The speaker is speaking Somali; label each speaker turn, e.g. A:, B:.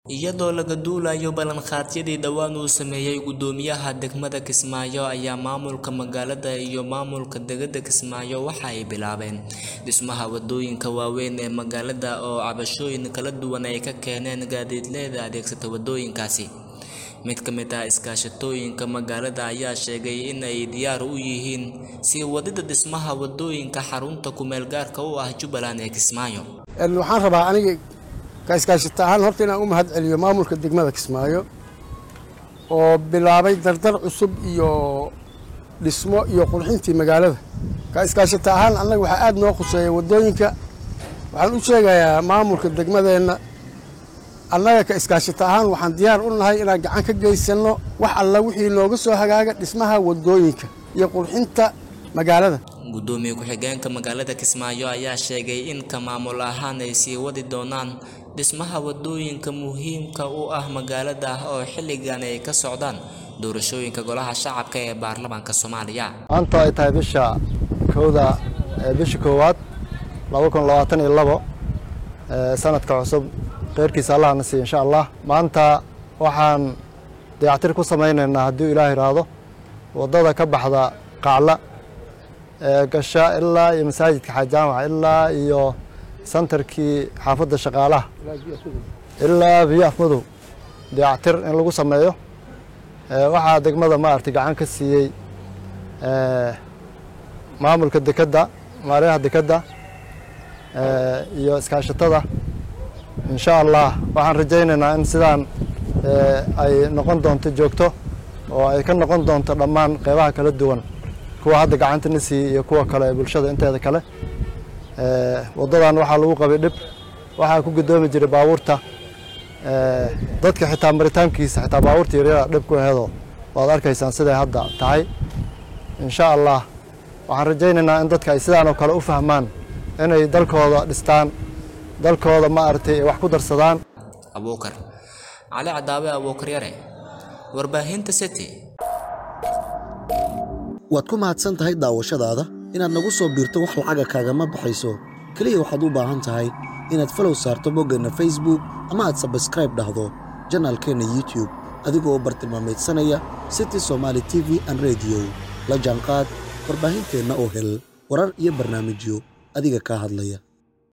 A: iyadoo laga duulayo ballanqaadyadii dhowaan uu sameeyey gudoomiyaha degmada kismaayo ayaa maamulka magaalada iyo maamulka degada kismaayo waxa ay bilaabeen dhismaha wadooyinka waaweyn ee magaalada oo cabashooyin kala duwan ay ka keeneen gaadiidleyda adeegsata wadooyinkaasi mid ka mid ah iskaashatooyinka magaalada ayaa sheegay in ay diyaar u yihiin sii wadida dhismaha wadooyinka xarunta kumeel gaarka u ah jubbaland ee kismaayo
B: waxaan rabaa aniga kaiskaashata ahaan horta inaan u mahad celiyo maamulka degmada kismaayo oo bilaabay dardar cusub iyo dhismo iyo qurxintii magaalada kaiskaashata ahaan annaga waxaa aada noo khuseeya wadooyinka waxaan u sheegayaa maamulka degmadeenna annaga ka iskaashata ahaan waxaan diyaar u nahay inaan gacan ka geysanno wax alla wixii nooga soo hagaaga dhismaha wadooyinka iyo qurxinta magaalada
A: gudoomiye ku-xigeenka magaalada kismaayo ayaa sheegay in ka maamul ahaan ay sii wadi doonaan dhismaha wadooyinka muhiimka u ah magaalada oo xilligan ay ka socdaan doorashooyinka golaha shacabka ee baarlamaanka soomaaliya
C: maanta ay tahay bisha kowda bisha koowaad laba kun labaatan iyo labo sanadka cusub kheyrkiisa allah na siiya insha allah maanta waxaan dayactir ku samaynaynaa hadduu ilaah idhaahdo waddada ka baxda qacla gasha ilaa iyo masaajidka xaajaamaca ilaa iyo santarkii xaafadda shaqaalaha ilaa biyo afmadow dayactir in lagu sameeyo waxaa degmada maaragtay gacan ka siiyey maamulka dekedda maaryaha dekedda iyo iskaashatada insha allah waxaan rajaynaynaa in sidaan ay noqon doonto joogto oo ay ka noqon doonto dhammaan qeybaha kala duwan kuwa hadda gacanta na siiyey iyo kuwa kale ee bulshada inteeda kale waddadan waxaa lagu qabay dhib waxaa ku gudoomi jiray baabuurta dadka xitaa maritaankiisa xitaa baabuurta yaryara dhib ku aheedoo waad arkaysaan siday hadda tahay insha allah waxaan rajaynaynaa in dadka ay sidaan oo kale u fahmaan inay dalkooda dhistaan dalkooda ma aragtay ay wax ku darsadaan
A: abuukar cali cadaawe abuukar yare warbaahinta city
D: waad ku mahadsan tahay daawashadaada inaad nagu soo biirto wax lacaga kaagama baxayso keliya waxaad u baahan tahay inaad falow saarto boggeenna facebook ama aad sabskraib dhahdo janaalkeenna youtube adigoo u bartilmaamaydsanaya city somaali t v an rediyo la jaanqaad warbaahinteenna oo hel warar iyo barnaamijyo adiga kaa hadlaya